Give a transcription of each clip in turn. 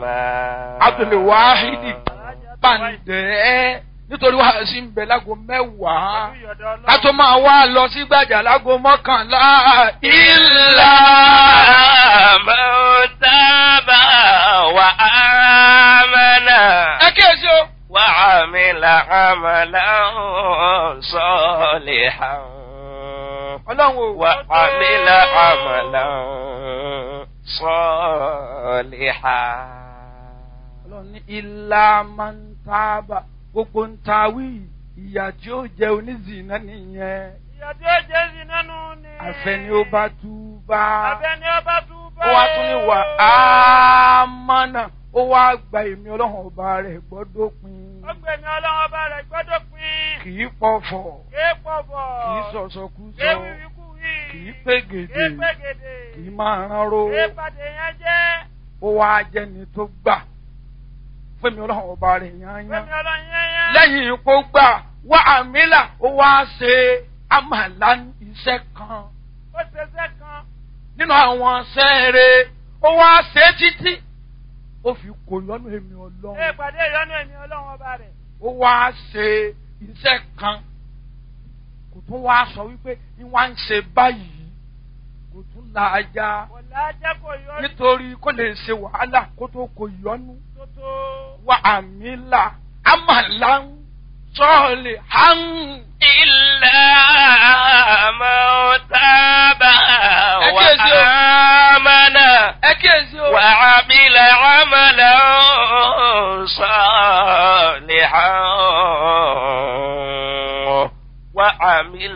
Abdul Wahidi Bàǹdẹ́ nítorí wàá sí ń bẹ lágo mẹ́wàá ká tó máa wá lọ sí gbàjà lágo mọ́kànlá ìlà. mọ̀tàbà wà ámànà. ẹ kíyèsí o. وعمل عملا صالحا ọlọ́run o. وعمل عملا صالحا ọlọ́run ní ilá máa ń tábà gbogbo ń ta wí ìyà tí ó jẹ onízìnnà nìyẹn ìyá tí ó jẹ́ sí nánú ni. àfẹni ó bá tú bá àfẹ́ni ó bá tú bá. ó wá tún ní wà á mọ́nà ó wá gba èmi ọlọ́run ọba rẹ̀ gbọ́dọ̀ pin ó gbé mi ọlọ́run ọba rẹ̀ gbọ́dọ̀ pín. kì í pọ̀fọ̀ ké pọ̀bọ̀. kì í sọ̀sọ̀kúsọ ké wíwíkú wí. kì í pégede ké pégede. kì í máa ránró ké pàdé yẹn jẹ́. ó wá jẹni tó gbà fún mi ọlọ́run ọba rẹ̀ yányán gbé mi ọlọ́run yẹn yẹn. lẹ́yìn kó gbà wá àmìlà ó wá ṣe àmàlà iṣẹ́ kan ó ṣe iṣẹ́ kan. nínú àwọn sẹ́ẹ̀rẹ̀ ó wá ṣe títí ó fi kò lọ́nà èmi ké ọlọ́run pàdé ìyọ́nú èmi ọlọ́run ọba rẹ̀. ó wá ṣe iṣẹ́ kan kò tún wá sọ wípé ní wá ń ṣe báyìí kò tún la ajá kò lájẹ́ kò yọ nítorí kó lè ṣe wàhálà kó tó kò yọnu tó tó. wá àmìlà àmàlà ń sọ́ọ̀lì hàn. إلا من تاب أكيد. وآمن ẹ kíyèsí o. وعمل عملا صالحا وعمل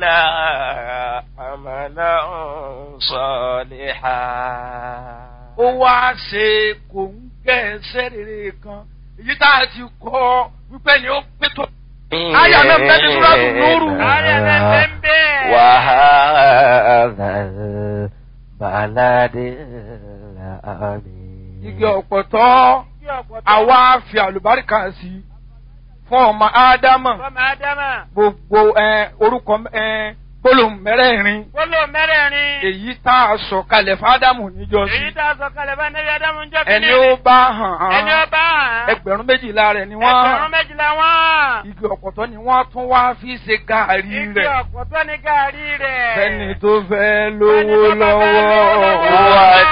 عملا صالحا ó wá ṣe kò ń gẹ́ ẹsẹ̀ rere kan èyí tá a ti kọ́ wípé ni ó pé tó. Aya náà bẹ́ẹ̀ ni Súrátù Núrù. Aya náà bẹ́ẹ̀ ń bẹ́ẹ̀. وهذا البلد الأمين igi ọ̀pọ̀tọ́ Kí ọ̀pọ̀ tó. àwa fi àlùbáríkà sí i fún ọmọ ádámà Fọ́mọ Ádámà. gbogbo ẹ, orúkọ ẹ, gbólóhùn mẹ́rẹ̀ẹ̀rin Gbólò mẹ́rẹ̀ẹ̀rin. èyí tá a sọ kalẹ̀ fádámù níjọ́sí Èyí tá a sọ kalẹ̀ bá Nẹ́bí Ádámù ń jọ́ ẹni ó bá hàn Ẹni ó án bá hàn. ẹgbẹ̀rún méjìlá rẹ̀ ni Ẹgbẹ̀rún wọ́n méjìlá wọ́n. igi ọ̀pọ̀tọ́ ni wọ́n tún wá fi ṣe gàárì Igi rẹ̀ ọ̀pọ̀ tó ní gàrí rẹ̀. fẹ́ni tó fẹ́ lówó Fẹ́ni tó bá fẹ́ lówó lọ́wọ́. lọ́wọ́.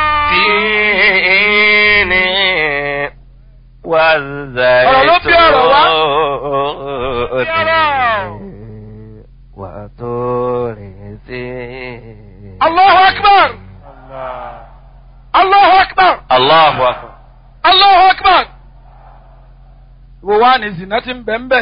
والتين والزيتون وطور سينين Allahu akbar! Allahu akbar! الله أكبر Allahu akbar! Wo wá ní zina ti ń bẹ̀ ń bẹ̀